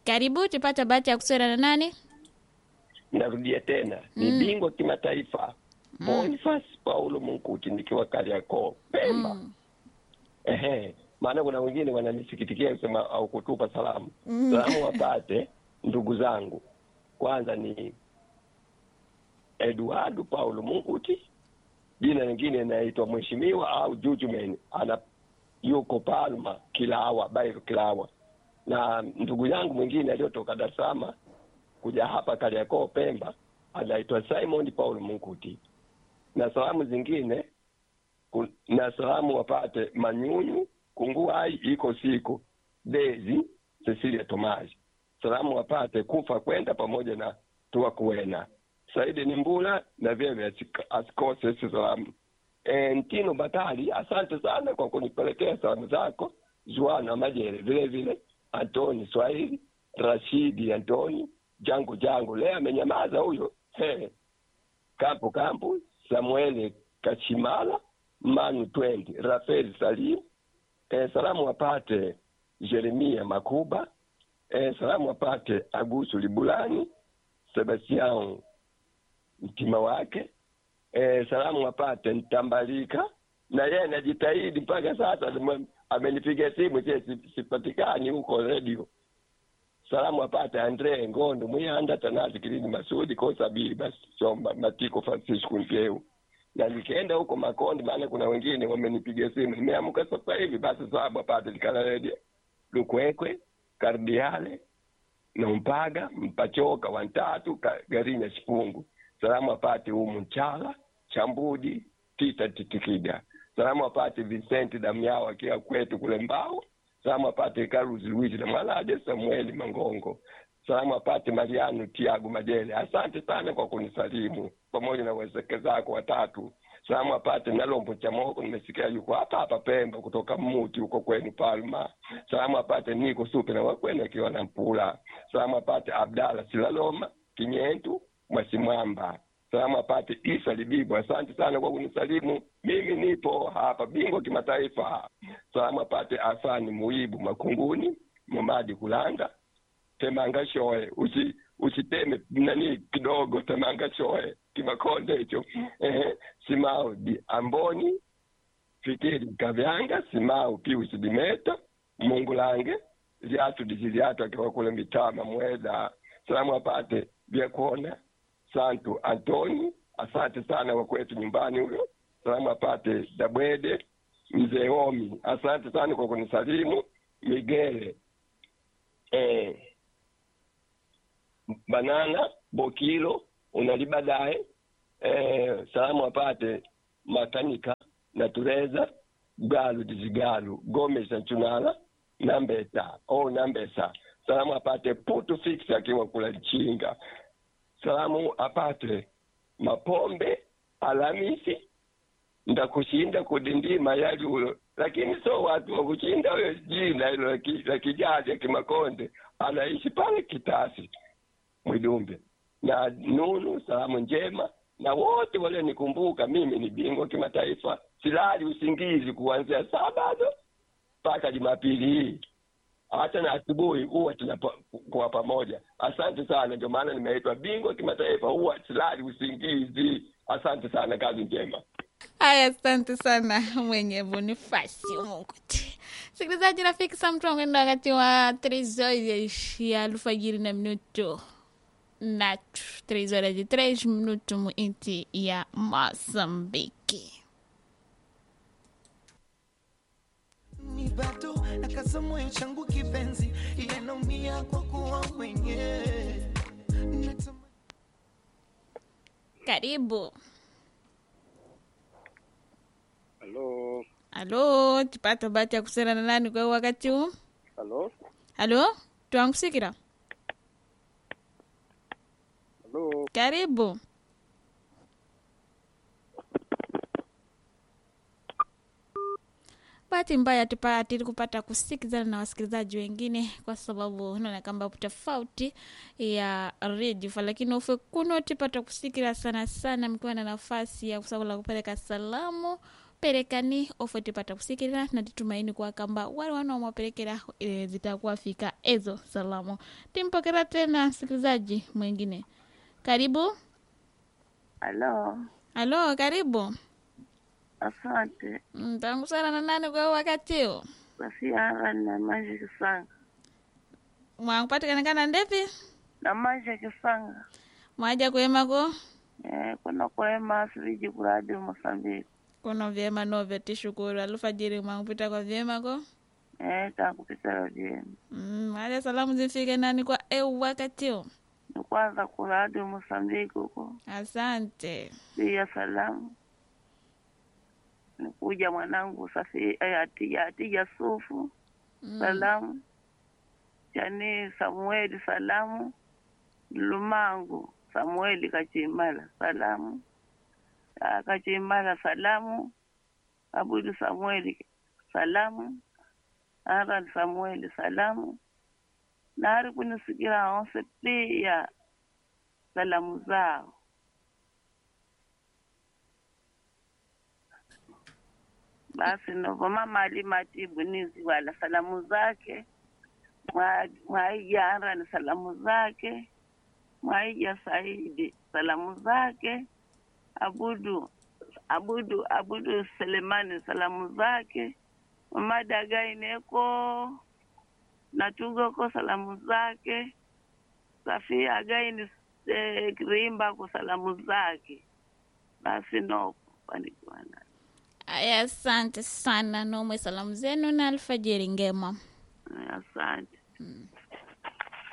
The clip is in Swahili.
Karibu tupata bahati ya kuswera na nani? narudia tena ni bingwa kimataifa Boniface Paulo Munkuti nikiwa Kariakoo Pemba. Ehe, maana kuna wengine wananisikitikia kusema au kutupa salamu. Salamu wapate ndugu zangu, kwanza ni Eduardo Paulo Munkuti, jina lingine inaitwa mheshimiwa au Jujuman, ana yuko Palma Kilawa, Bairo Kilawa, na ndugu yangu mwingine aliyotoka Dar es Salaam kuja hapa Kariakoo Pemba anaitwa Simon Paul Munkuti, na salamu zingine ku- na salamu wapate Manyunyu Kunguai iko siku Dezi Cecilia Tomaji, salamu wapate kufa kwenda pamoja na tua kuwena Saidi ni Mbula na vyeve asik- asikose hizi salamu. E, Ntino Batali, asante sana kwa kunipelekea salamu zako. Juana Majere vile vile, Antoni Swahili, Rashidi Antoni, Jangu Jangu leo amenyamaza huyo. He. Kampu Kampu, Samueli Kachimala, Manu Twendi, Rafael Salim, e, salamu wapate Jeremia Makuba, e, salamu wapate Agusu Libulani, Sebastian mtima wake e, salamu wapate Ntambalika na yeye anajitahidi mpaka sasa, ame- amenipiga simu sie si- sipatikani huko redio. Salamu apate Andre Ngondo Mwianda Tanazi Kilini Masudi Kosabili basi Chomba Matiko Francisco Mpeu na nikaenda huko Makonde, maana kuna wengine wamenipiga simu, nimeamka sasa hivi. Basi sababu apate Likala redio Lukwekwe Kardiale na Mpaga Mpachoka Wantatu Ka- Garinya Shipungu salamu apate Umu Nchala Chambudi Tita Titikida salamu apate Vincent Damiao akiwa kwetu kule Mbao salamu apate Carlos Luigi na Mwalaje Samueli Mangongo salamu apate Mariano Tiago Majele asante sana kwa kunisalimu pamoja na wezeke zako watatu salamu apate Nalombo Chamoko nimesikia yuko hapa hapa Pemba kutoka Muti huko kwenu Palma salamu apate Niko Supe na wakwenu akiwa na Mpula salamu apate Abdala Silaloma Kinyentu Mwasimwamba salamu apate Isa Libibu, asante sana kwa kunisalimu. Mimi nipo hapa bingwa kimataifa. Salamu apate Afani Muibu Makunguni, Momadi Kulanga, Temanga Shoe, usi usiteme nani kidogo, Temanga Shoe kimakonde hicho ehe, Simao di Amboni, Fikiri Kavyanga, Simao Pius Dimeta, Mungu lange Ziatu Diziliatu akiwa kule Mitama Mweda. Salamu apate Vyakuona Santu Antoni, asante sana kwa kwetu nyumbani huyo. Salamu apate Dabwede Mzee Omi, asante sana kwa kunisalimu. Migele eh, Banana Bokilo unalibadae eh, salamu apate Makanika na Tureza Galu Dizigalu Gomez na Chunala Nambesa oh, Nambesa. Salamu apate Putu Fix akiwa kula Chinga salamu apate mapombe Alamisi ndakushinda kudindima yali ulo, lakini so watu wa kushinda huyo jina hilo la ki- la kijaji Kimakonde anaishi pale Kitasi Mwidumbe na Nunu, salamu njema na wote walionikumbuka. Mimi ni bingwa kimataifa, silali usingizi kuanzia saa bado mpaka Jumapili hii hata na asubuhi huwa tunakuwa pamoja. Asante sana, ndio maana nimeitwa bingwa kimataifa, huwa silali usingizi. Asante sana, kazi njema. Haya, asante sana mwenye Bonifasi Munguti. Sikilizaji rafiki, saa mtu anakwenda wakati wa trezor ya alfajiri na minuto natu trezor de tres minuto mu inti ya Mozambiki. ni bado nakaza moyo changu kipenzi, ile naumia kwa kuwa mwenyewe Natamani- Karibu. Halo, Halo, tupata bahati ya kusema na nani kwa wakati huu? halo, Halo, twangusikira. halo. Karibu. Bahati mbaya tupatili kupata kusikizana na wasikilizaji wengine kwa sababu naona kamba tofauti ya redio fa, lakini ufe kuno tipata kusikira sana sana, mkiwa na nafasi ya kusabula kupeleka salamu perekani ofwe tipata kusikilira na titumaini kwa kamba wale wana wamwaperekera e, zitakuwa fika ezo salamu timpokera tena msikilizaji mwingine karibu Halo, halo karibu asante. Mm, tangu sana na nani kwa wakati huu Safia na maji kisanga mwakupatikana ndepi na maji kisanga mwaja kuemako eh, kuna kuema siviji kuradi Mosambiki kuno vyema nove tishukuru alfajiri mwakupita kwa vyemako eh, takupitala vyema mm, mwaja salamu zifike nani kwa eu wakati huu ni kwanza kuradi Mosambiki huko asante pia salamu nikuja mwanangu Safi eh, Atija Atija Sufu salamu chani Samueli salamu Lumangu Samueli Kachimala salamu Ah, Kachimala salamu Abudu Samueli salamu Aran Samueli salamu na ari kunisikira onse pia salamu zao basi novo mama alimatibu nizi wala salamu zake Mwa- mwaija Aran salamu zake mwaija Saidi salamu zake abudu abudu abudu Selemani salamu zake mama Dagaineko natugoko salamu zake Safia Againi eh, Kirimba kwa salamu zake basi nopo panikiwana aya asante sana nomwe salamu zenu na alfajiri ngema asante mm.